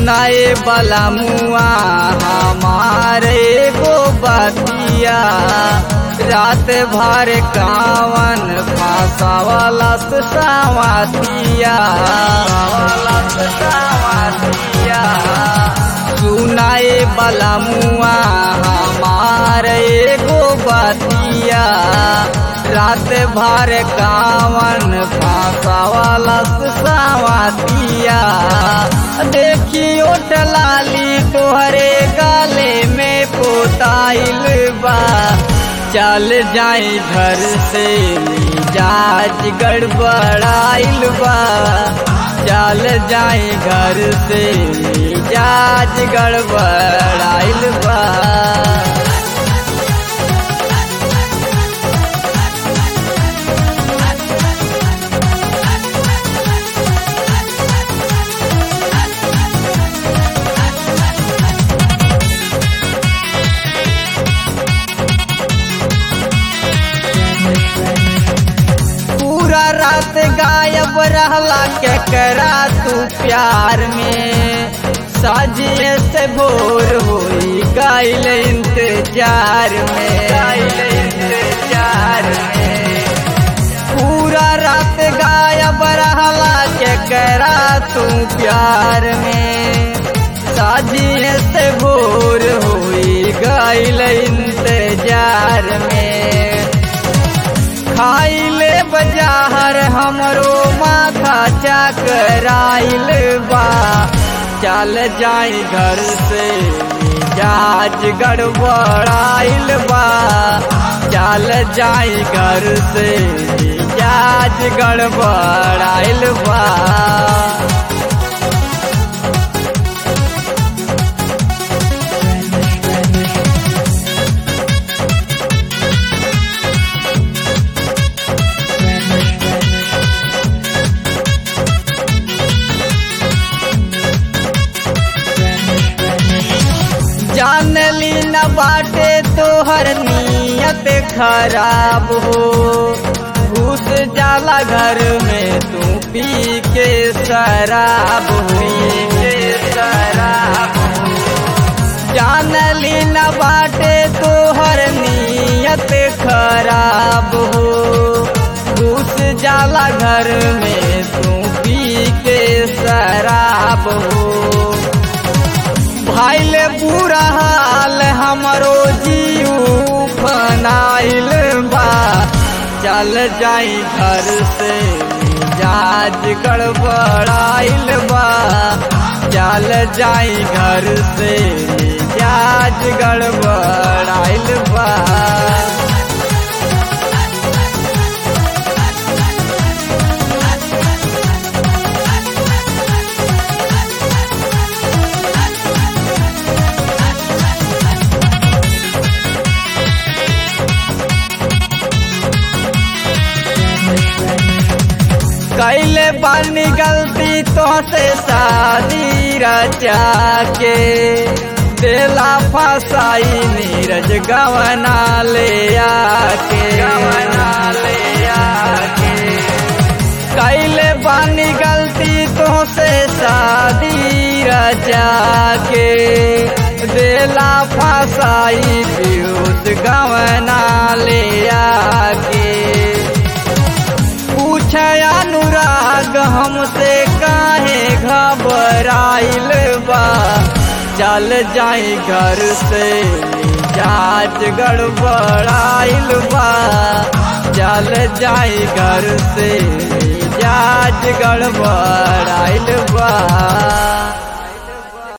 सुनाए वाला मुआ हमारे गो बतिया रात भर कावन फांसावाला सावतिया सावतिया सुनाए वाला मुआ हमारे गो बतिया रात भर कावन फांसावाला सावतिया देखी ओट लाली तोहरे गाले में पोताइल बा चल जाई घर से मिजाज गड़बड़ाइल बा चल जाई घर से मिजाज गड़बड़ाइल बा पूरा रात गायब रहला के करा तू प्यार में साजिए से भोर होई गाइल इंतजार में गाइल इंतजार में पूरा रात गायब रहला के करा तू प्यार में साजिए से भोर होई गाइल इंतजार में खाइले बजाहर हमरो माथा चकराइल बा चल जाई घर से मिजाज गड़बड़ाइल बा चल जाई घर से मिजाज गड़बड़ाइल बा जान ली न बाटे तोहर नियत खराब हो घुस जाला घर में तू पी के शराब हो के शराब जान ली न बाटे तोहर नियत खराब हो घुस जाला घर में तू पी के शराब हो भाइल बुरा हाल हमरो जीव फनाइल बा चल जाई घर से मिजाज गड़बड़ाइल बा चल जाई घर से मिजाज गड़बड़ाइल बा कैले बानी गलती तो से शादी रचा के देला फसाई नीरज गवना ले आके गवना ले आके कैले बानी गलती तो से शादी रचा के देला फसाई पीयूष गवना ले आके पूछे अनुराग हमसे काहे घबराइल बा चल जाई घर से मिजाज गड़बड़ाइल बा चल जाई घर से मिजाज गड़बड़ाइल बा